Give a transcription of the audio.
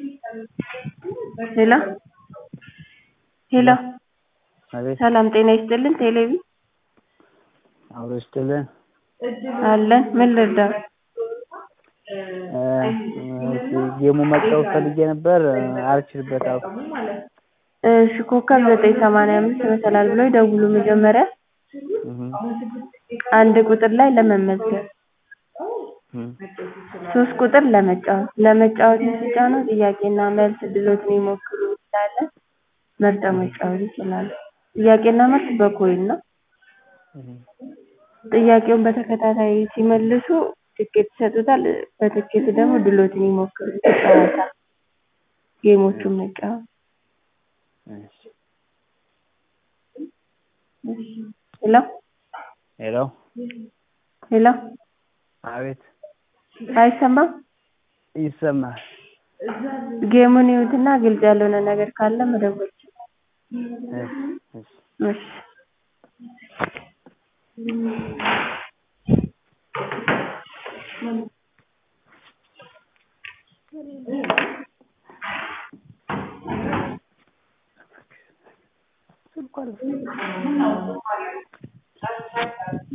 ሄሎ ሄሎ አቤት ሰላም ጤና ይስጥልን ቴሌቪ አብሮ ይስጥልን አለን ምን ልርዳው ጌሙ መጫወት ፈልጌ ነበር አልችልበትም እሺ ኮከብ ዘጠኝ ሰማንያ አምስት መሰላል ብለው ይደውሉ መጀመሪያ አንድ ቁጥር ላይ ለመመዝገብ ሶስት ቁጥር ለመጫወት ለመጫወትን ሲጫኑ ጥያቄና መልስ እድልዎትን ይሞክሩ ስላለ መርጠው መጫወት ይችላሉ ጥያቄና መልስ በኮይን ነው ጥያቄውን በተከታታይ ሲመልሱ ትኬት ይሰጡታል በትኬቱ ደግሞ እድልዎትን ይሞክሩ ይጫወታል ጌሞቹን መጫወት ሄሎ ሄሎ ሄሎ አቤት አይሰማም ይሰማል ጌሙን ይዩትና ግልጽ ያልሆነ ነገር ካለ መደወል ይችላሉ እሺ